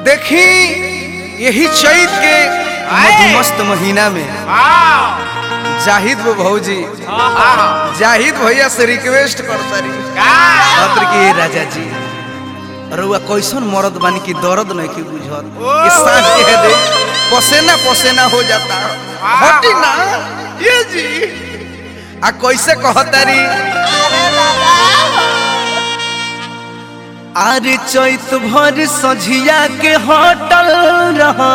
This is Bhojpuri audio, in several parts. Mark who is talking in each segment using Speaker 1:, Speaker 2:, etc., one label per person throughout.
Speaker 1: देखी यही चैत के मधुमस्त महीना में जाहिद वो भौजी जाहिद भैया से रिक्वेस्ट करता रही पत्र की राजा जी रउआ कैसन मरद बानी की दर्द नहीं की बुझत ये सांस के दे पसेना पसेना हो जाता हटी ना ये जी आ कैसे कहतारी अरे चैत भर सझिया के होटल रहा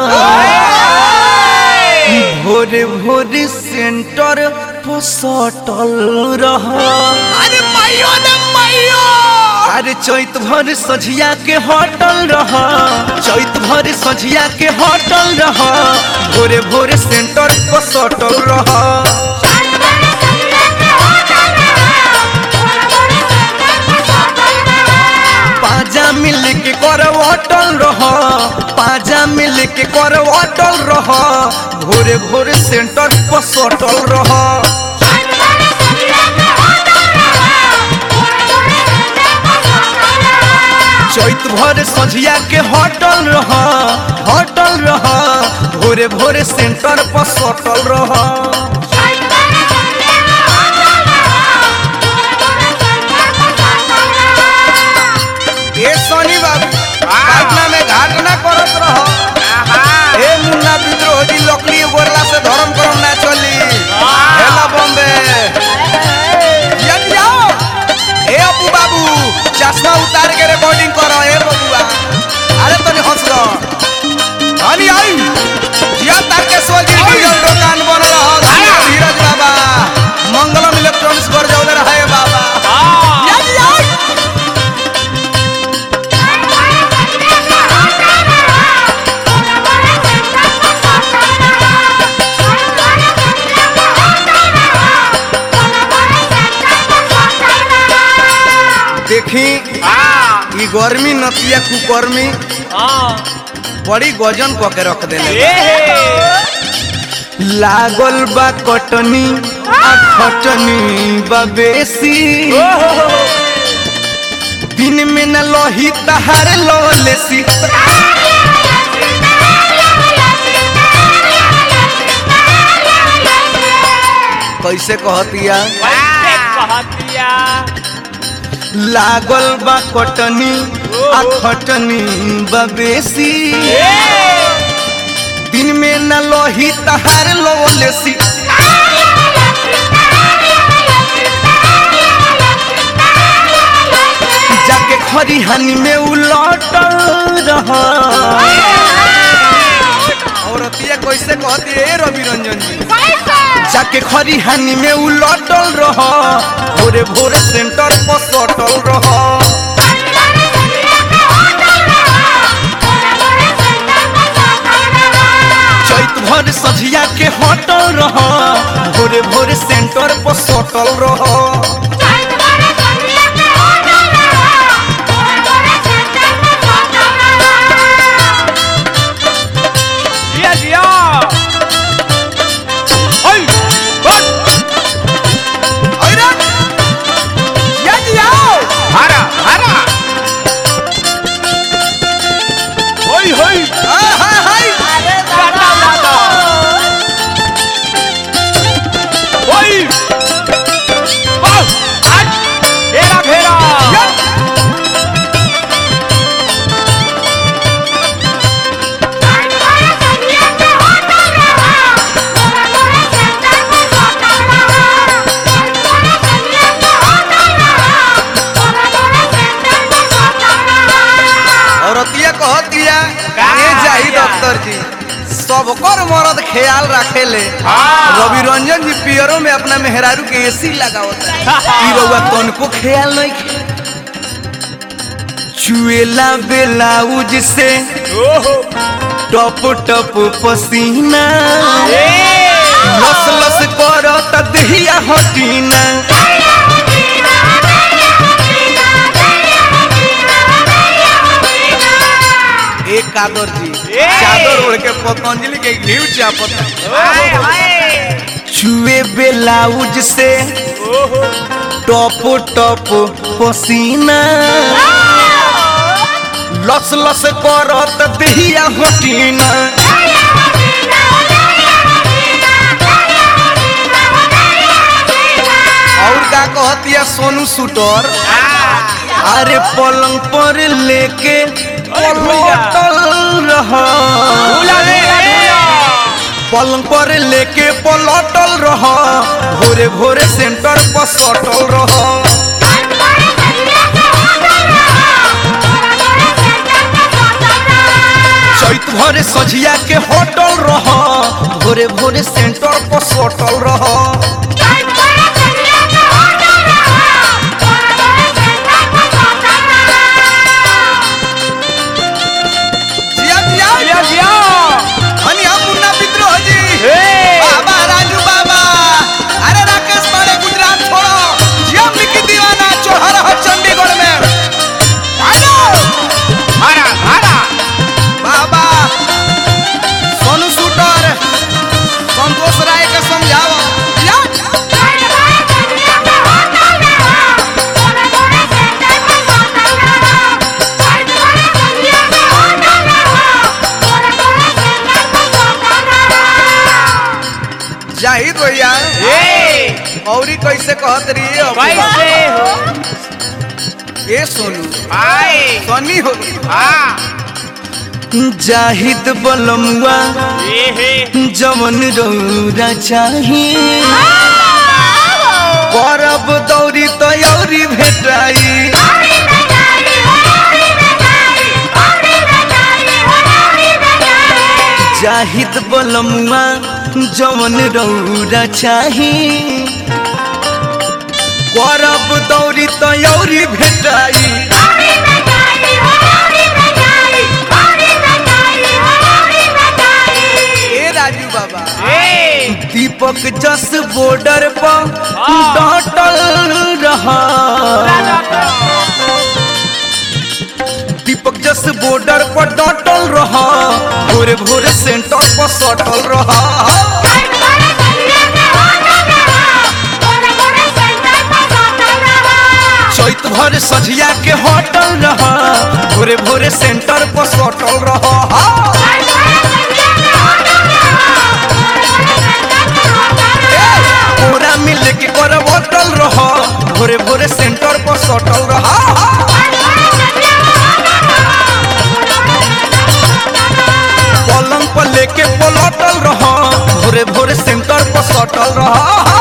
Speaker 1: भोरे भोरे सेंटर पर सटल रहा
Speaker 2: अरे माइयो ने माइयो
Speaker 1: अरे चैत भर सझिया के होटल रहा चैत भर सझिया के होटल रहा भोरे भोरे सेंटर पर सटल रहा पाजा मिल के कर अटल रहा पाजा मिल के कर अटल रहा भोरे भोरे सेंटर पर सटल रहा चैत भर सझिया के होटल रहा होटल रहा भोरे भोरे सेंटर पर सटल रहा ए सोनी बाबू पटना में घाटना करत रहो ए मुन्ना विद्रोह जी लकड़ी गोरला से धर्म करम ना चली हेला बॉम्बे यदि आओ ए अबू बाबू चश्मा उतार के रिकॉर्डिंग करो ए बबुआ अरे तनी हंस रहो हनी आई जिया तारकेश्वर जी डीजल दुकान बन रहा धीरज बाबा मंगलम इलेक्ट्रॉनिक्स पर जाओ रहे बाबा यदि आओ देखी ई गर्मी नतिया कुकर्मी बड़ी गजन क के रख देले लागल बा कटनी आ खटनी बा बेसी दिन में न लही तहार ललेसी कैसे कहतिया लागल बा कटनी आ खटनी बा बेसी दिन में न लही तहार ललेसी जाके खरिहानी में उलटल रहा औरतिया कैसे कहती है रवि रंजन जी जाके खरिहानी में उलटल रहा भोरे भोरे सेंटर पर सटल रहा चैत भर सझिया के हटल रहा भोरे भोरे सेंटर पर सटल रहा
Speaker 2: जिया जिया ओय बस
Speaker 1: अरे या जी आओ
Speaker 2: हरा हरा ओय होय
Speaker 1: हाय हाय हाय
Speaker 2: दादा दादा ओय बस आज घेरा घेरा
Speaker 1: या औरतिया कहतिया ये जाही डॉक्टर जी सबकर मरद ख्याल रखेले
Speaker 2: हाँ।
Speaker 1: रवि रंजन जी पियरों में अपना मेहरारू के एसी लगावता है ई रउआ तनको ख्याल नहीं खे चुएला बेलाउज से
Speaker 2: ओहो
Speaker 1: टप टप पसीना
Speaker 2: ए
Speaker 1: लस लस करत दहिया हटीना एक कादर जी
Speaker 2: ए!
Speaker 1: चादर ओढ़ के पतंजलि के घी चापत
Speaker 2: हाय हाय
Speaker 1: छुए बेलाउज से
Speaker 2: ओहो
Speaker 1: टप टप पसीना लस लस करत दिहिया हटीना और का कहतिया सोनू सुटर अरे पलंग पर लेके पलटल रहा पलंग पर लेके पलटल रहा भोरे भोरे सेंटर पर सटल रहा चैत भरे सझिया के होटल रह भोरे भोरे सेंटर पर सटल रह जिया जिया
Speaker 2: जिया जिया
Speaker 1: हनी हम मुन्ना विद्रोह जी
Speaker 2: ए
Speaker 1: बाबा राजू बाबा अरे राकेश पाड़े गुजरात छोड़ो जिया मिकी दीवाना चोहर हो चंडीगढ़ में आजो
Speaker 2: हरा हरा
Speaker 1: बाबा सोनू शूटर संतोष राय के समझाओ या जाहिद भैया
Speaker 2: ए
Speaker 1: औरी कैसे कहत रही है
Speaker 2: कैसे हो
Speaker 1: ए सोनू
Speaker 2: आए
Speaker 1: सनी हो
Speaker 2: हाँ
Speaker 1: जाहिद बलमुआ
Speaker 2: ए हे
Speaker 1: जवन रौरा चाही परब दौरी तयौरी भेटाई जाहिद बलमुआ जवन रौरा चाही परब दौरी तयौरी भेटाई ए राजू बाबा
Speaker 2: ए
Speaker 1: दीपक जस बॉर्डर पर
Speaker 2: हाँ।
Speaker 1: डटल रहा दीपक जस बॉर्डर पर डटल रहा भोरे भोरे सेंटर पर सटल रहा चैत भर सझिया के होटल रहा भोरे भोरे सेंटर पर सटल रहा पूरा मिल के कर होटल रहा भोरे भोरे सेंटर पर सटल रहा पलंग पर लेके पलटल रहा भोरे भोरे सेंटर पर सटल रहा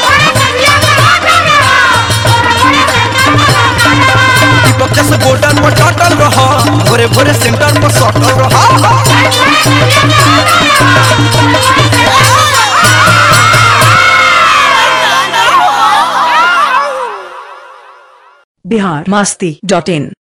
Speaker 1: दीपक जैसे बॉर्डर पर डटल रहा भोरे भोरे सेंटर पर सटल रहा
Speaker 3: बिहार मस्ती डॉट इन